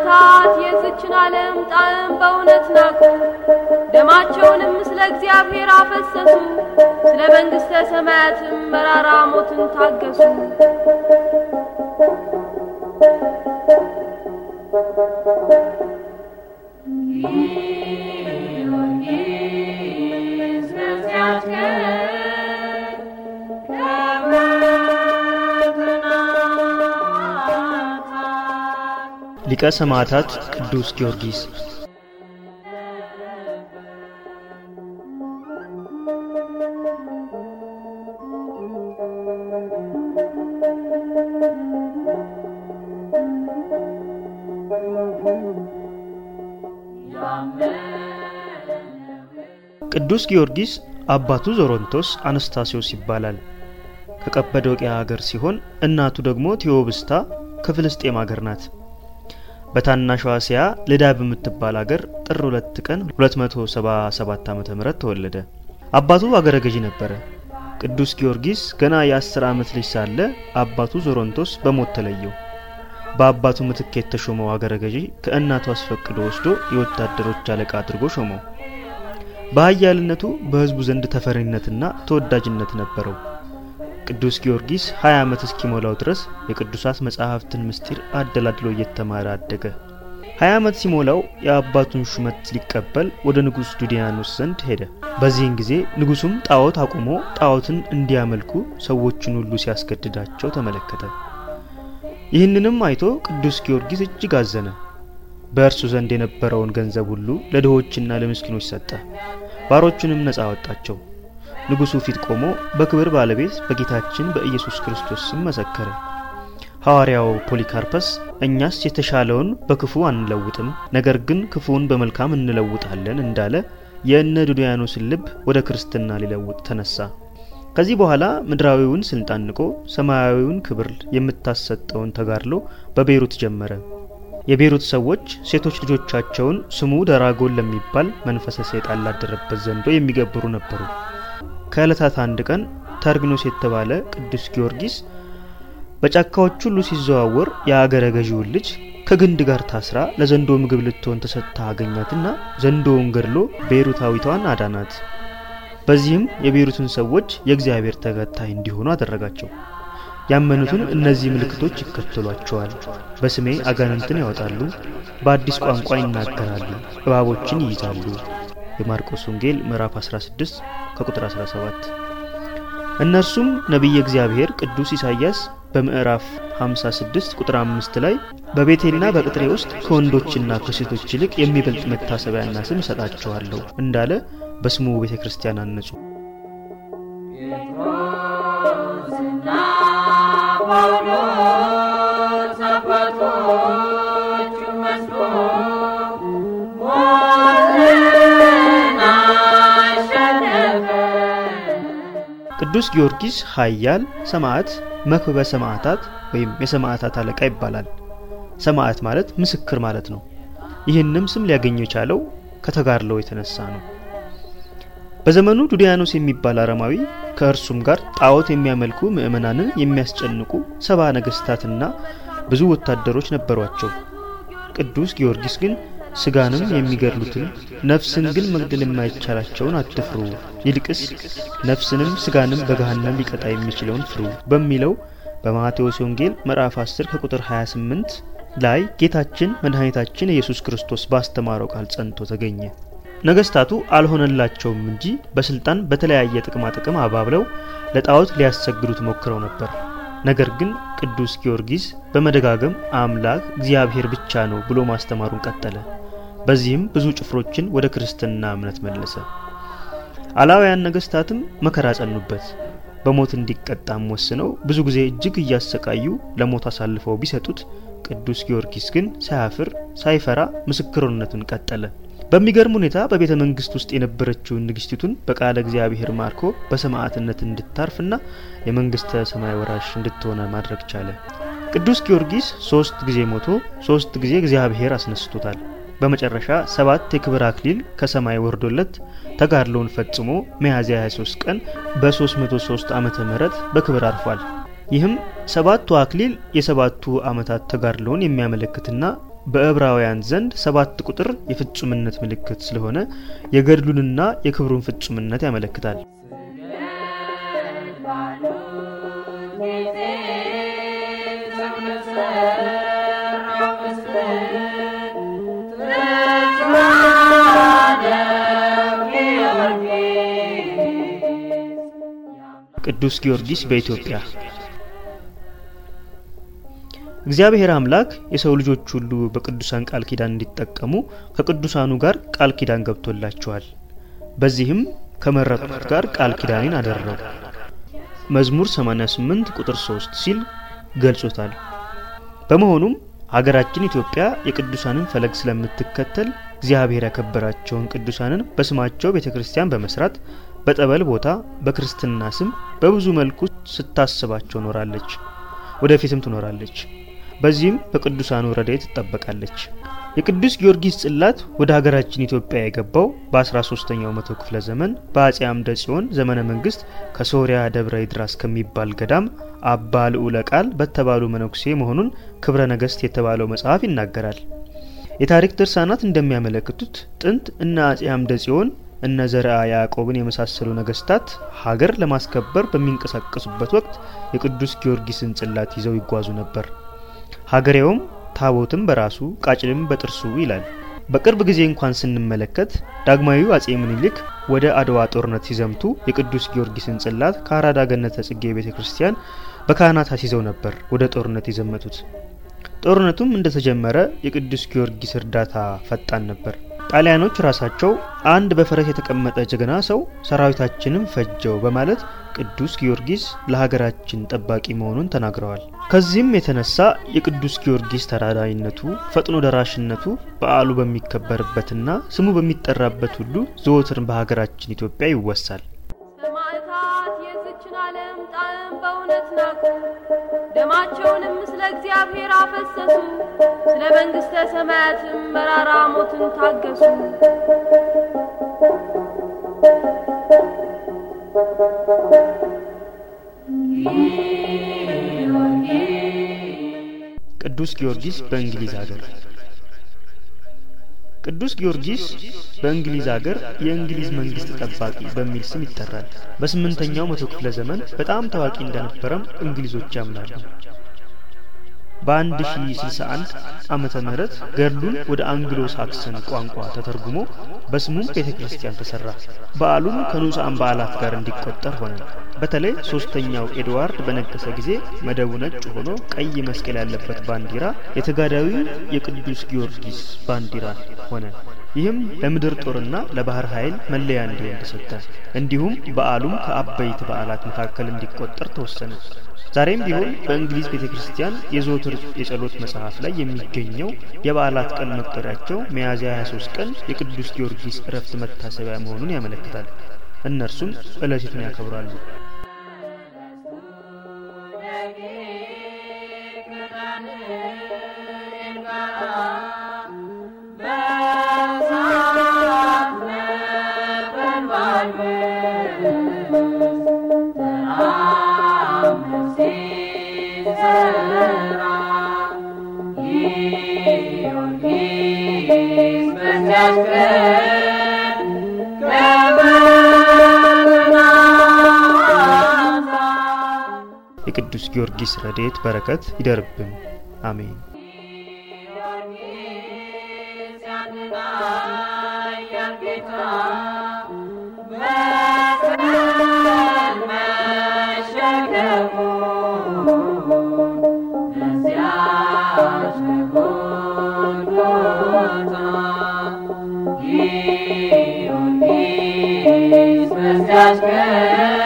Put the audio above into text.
ነገስታት የዝችን ዓለም ጣዕም በእውነት ናቁ። ደማቸውንም ስለ እግዚአብሔር አፈሰሱ። ስለ መንግሥተ ሰማያትም መራራ ሞትን ታገሱ። ጊዮርጊስ በዚያች ቀን ከበረታች ሊቀ ሰማዕታት ቅዱስ ጊዮርጊስ ቅዱስ ጊዮርጊስ አባቱ ዞሮንቶስ አነስታሲዮስ ይባላል። ከቀጰዶቅያ ሀገር ሲሆን እናቱ ደግሞ ቴዎብስታ ከፍልስጤም ሀገር ናት። በታናሿ እስያ ልዳ በምትባል ሀገር ጥር ሁለት ቀን 277 ዓ.ም ተወለደ። አባቱ አገረ ገዢ ነበረ። ቅዱስ ጊዮርጊስ ገና የአስር ዓመት ልጅ ሳለ አባቱ ዞሮንቶስ በሞት ተለየው። በአባቱ ምትክ የተሾመው አገረ ገዢ ከእናቱ አስፈቅዶ ወስዶ የወታደሮች አለቃ አድርጎ ሾመው። በኃያልነቱ በሕዝቡ ዘንድ ተፈሪነትና ተወዳጅነት ነበረው። ቅዱስ ጊዮርጊስ 20 ዓመት እስኪሞላው ድረስ የቅዱሳት መጻሕፍትን ምስጢር አደላድሎ እየተማረ አደገ። 20 ዓመት ሲሞላው የአባቱን ሹመት ሊቀበል ወደ ንጉሥ ዱዲያኖስ ዘንድ ሄደ። በዚህን ጊዜ ንጉሡም ጣዖት አቁሞ ጣዖትን እንዲያመልኩ ሰዎችን ሁሉ ሲያስገድዳቸው ተመለከተ። ይህንንም አይቶ ቅዱስ ጊዮርጊስ እጅግ አዘነ። በእርሱ ዘንድ የነበረውን ገንዘብ ሁሉ ለድሆችና ለምስኪኖች ሰጠ። ባሮቹንም ነፃ አወጣቸው። ንጉሡ ፊት ቆሞ በክብር ባለቤት በጌታችን በኢየሱስ ክርስቶስ ስም መሰከረ። ሐዋርያው ፖሊካርፐስ እኛስ የተሻለውን በክፉ አንለውጥም፣ ነገር ግን ክፉውን በመልካም እንለውጣለን እንዳለ የእነ ዱድያኖስን ልብ ወደ ክርስትና ሊለውጥ ተነሳ። ከዚህ በኋላ ምድራዊውን ስልጣን ንቆ ሰማያዊውን ክብር የምታሰጠውን ተጋድሎ በቤይሩት ጀመረ። የቤይሩት ሰዎች ሴቶች ልጆቻቸውን ስሙ ደራጎን ለሚባል መንፈሰ ሰይጣን ላደረበት ዘንዶ የሚገብሩ ነበሩ። ከዕለታት አንድ ቀን ተርግኖስ የተባለ ቅዱስ ጊዮርጊስ በጫካዎች ሁሉ ሲዘዋወር የአገረ ገዢውን ልጅ ከግንድ ጋር ታስራ ለዘንዶ ምግብ ልትሆን ተሰጥታ አገኛትና ዘንዶውን ገድሎ ቤይሩታዊቷን አዳናት። በዚህም የቤይሩትን ሰዎች የእግዚአብሔር ተከታይ እንዲሆኑ አደረጋቸው። ያመኑትን እነዚህ ምልክቶች ይከተሏቸዋል። በስሜ አጋንንትን ያወጣሉ፣ በአዲስ ቋንቋ ይናገራሉ፣ እባቦችን ይይዛሉ። የማርቆስ ወንጌል ምዕራፍ 16 ከቁጥር 17። እነርሱም ነቢየ እግዚአብሔር ቅዱስ ኢሳይያስ በምዕራፍ 56 ቁጥር 5 ላይ በቤቴልና በቅጥሬ ውስጥ ከወንዶችና ከሴቶች ይልቅ የሚበልጥ መታሰቢያና ስም እሰጣቸዋለሁ እንዳለ በስሙ ቤተ ክርስቲያን አነጹ። ጴጥሮስና ጳውሎስ አባቶቹን መስሎ ሞትን አሸነፈ። ቅዱስ ጊዮርጊስ ኃያል ሰማዕት መክበበ ሰማዕታት ወይም የሰማዕታት አለቃ ይባላል። ሰማዕት ማለት ምስክር ማለት ነው። ይህንም ስም ሊያገኘው የቻለው ከተጋድለው የተነሳ ነው። በዘመኑ ዱዲያኖስ የሚባል አረማዊ ከእርሱም ጋር ጣዖት የሚያመልኩ ምዕመናንን የሚያስጨንቁ ሰባ ነገስታትና ብዙ ወታደሮች ነበሯቸው። ቅዱስ ጊዮርጊስ ግን ስጋንም የሚገድሉትን ነፍስን ግን መግደል የማይቻላቸውን አትፍሩ፣ ይልቅስ ነፍስንም ስጋንም በገሃነም ሊቀጣ የሚችለውን ፍሩ በሚለው በማቴዎስ ወንጌል ምዕራፍ 10 ከቁጥር 28 ላይ ጌታችን መድኃኒታችን ኢየሱስ ክርስቶስ ባስተማረው ቃል ጸንቶ ተገኘ። ነገስታቱ አልሆነላቸውም እንጂ በስልጣን በተለያየ ጥቅማ ጥቅም አባብለው ለጣዖት ሊያሰግዱት ሞክረው ነበር። ነገር ግን ቅዱስ ጊዮርጊስ በመደጋገም አምላክ እግዚአብሔር ብቻ ነው ብሎ ማስተማሩን ቀጠለ። በዚህም ብዙ ጭፍሮችን ወደ ክርስትና እምነት መለሰ። አላውያን ነገስታትም መከራ ጸኑበት። በሞት እንዲቀጣም ወስነው ብዙ ጊዜ እጅግ እያሰቃዩ ለሞት አሳልፈው ቢሰጡት ቅዱስ ጊዮርጊስ ግን ሳያፍር ሳይፈራ ምስክርነቱን ቀጠለ። በሚገርም ሁኔታ በቤተ መንግስት ውስጥ የነበረችውን ንግስቲቱን በቃለ እግዚአብሔር ማርኮ በሰማዕትነት እንድታርፍና የመንግስተ ሰማይ ወራሽ እንድትሆነ ማድረግ ቻለ። ቅዱስ ጊዮርጊስ ሶስት ጊዜ ሞቶ ሶስት ጊዜ እግዚአብሔር አስነስቶታል። በመጨረሻ ሰባት የክብር አክሊል ከሰማይ ወርዶለት ተጋድሎውን ፈጽሞ ሚያዝያ 23 ቀን በ303 ዓመተ ምህረት በክብር አርፏል። ይህም ሰባቱ አክሊል የሰባቱ ዓመታት ተጋድሎውን የሚያመለክትና በዕብራውያን ዘንድ ሰባት ቁጥር የፍጹምነት ምልክት ስለሆነ የገድሉንና የክብሩን ፍጹምነት ያመለክታል። ቅዱስ ጊዮርጊስ በኢትዮጵያ እግዚአብሔር አምላክ የሰው ልጆች ሁሉ በቅዱሳን ቃል ኪዳን እንዲጠቀሙ ከቅዱሳኑ ጋር ቃል ኪዳን ገብቶላቸዋል። በዚህም ከመረጡት ጋር ቃል ኪዳኔን አደረጉ መዝሙር 88 ቁጥር 3 ሲል ገልጾታል። በመሆኑም ሀገራችን ኢትዮጵያ የቅዱሳንን ፈለግ ስለምትከተል እግዚአብሔር ያከበራቸውን ቅዱሳንን በስማቸው ቤተ ክርስቲያን በመስራት በጠበል ቦታ በክርስትና ስም በብዙ መልኩ ስታስባቸው ኖራለች፣ ወደፊትም ትኖራለች። በዚህም በቅዱሳኑ ረድኤት ትጠበቃለች። የቅዱስ ጊዮርጊስ ጽላት ወደ ሀገራችን ኢትዮጵያ የገባው በ13ኛው መቶ ክፍለ ዘመን በአጼ አምደ ጽዮን ዘመነ መንግስት ከሶሪያ ደብረ ይድራስ ከሚባል ገዳም አባ ልዑለ ቃል በተባሉ መነኩሴ መሆኑን ክብረ ነገስት የተባለው መጽሐፍ ይናገራል። የታሪክ ድርሳናት እንደሚያመለክቱት ጥንት እነ አጼ አምደ ጽዮን እነ ዘርአ ያዕቆብን የመሳሰሉ ነገስታት ሀገር ለማስከበር በሚንቀሳቀሱበት ወቅት የቅዱስ ጊዮርጊስን ጽላት ይዘው ይጓዙ ነበር። ሀገሬውም ታቦትም በራሱ ቃጭልም በጥርሱ ይላል። በቅርብ ጊዜ እንኳን ስንመለከት ዳግማዊው አጼ ምኒልክ ወደ አድዋ ጦርነት ሲዘምቱ የቅዱስ ጊዮርጊስን ጽላት ከአራዳ ገነተ ጽጌ ቤተ ክርስቲያን በካህናት አስይዘው ነበር ወደ ጦርነት የዘመቱት። ጦርነቱም እንደተጀመረ የቅዱስ ጊዮርጊስ እርዳታ ፈጣን ነበር። ጣሊያኖች ራሳቸው አንድ በፈረስ የተቀመጠ ጀግና ሰው ሰራዊታችንን ፈጀው በማለት ቅዱስ ጊዮርጊስ ለሀገራችን ጠባቂ መሆኑን ተናግረዋል። ከዚህም የተነሳ የቅዱስ ጊዮርጊስ ተራዳይነቱ፣ ፈጥኖ ደራሽነቱ በዓሉ በሚከበርበትና ስሙ በሚጠራበት ሁሉ ዘወትር በሀገራችን ኢትዮጵያ ይወሳል። ሰማዕታት የዝችን ዓለም ጣዕም በእውነት ናቁ፣ ደማቸውንም ስለ እግዚአብሔር አፈሰሱ፣ ስለ መንግሥተ ሰማያትም መራራ ሞትን ታገሱ። ቅዱስ ጊዮርጊስ በእንግሊዝ ሀገር ቅዱስ ጊዮርጊስ በእንግሊዝ ሀገር የእንግሊዝ መንግስት ጠባቂ በሚል ስም ይጠራል። በስምንተኛው መቶ ክፍለ ዘመን በጣም ታዋቂ እንደነበረም እንግሊዞች ያምናሉ። በአንድ ሺ ስልሳ አንድ ዓመተ ምህረት ገድሉን ወደ አንግሎ ሳክሰን ቋንቋ ተተርጉሞ በስሙም ቤተ ክርስቲያን ተሰራ። በዓሉም ከንዑሳን በዓላት ጋር እንዲቆጠር ሆነ። በተለይ ሶስተኛው ኤድዋርድ በነገሰ ጊዜ መደቡ ነጭ ሆኖ ቀይ መስቀል ያለበት ባንዲራ የተጋዳዊ የቅዱስ ጊዮርጊስ ባንዲራ ሆነ። ይህም ለምድር ጦርና ለባህር ኃይል መለያ እንዲሆን ተሰጠ። እንዲሁም በዓሉም ከአበይት በዓላት መካከል እንዲቆጠር ተወሰነ። ዛሬም ቢሆን በእንግሊዝ ቤተ ክርስቲያን የዘወትር የጸሎት መጽሐፍ ላይ የሚገኘው የበዓላት ቀን መቁጠሪያቸው ሚያዝያ 23 ቀን የቅዱስ ጊዮርጊስ እረፍት መታሰቢያ መሆኑን ያመለክታል። እነርሱም ዕለቲቱን ያከብራሉ። የቅዱስ ጊዮርጊስ ረድኤት በረከት ይደርብን፣ አሜን። ጊዮርጊስ በዚያች ቀን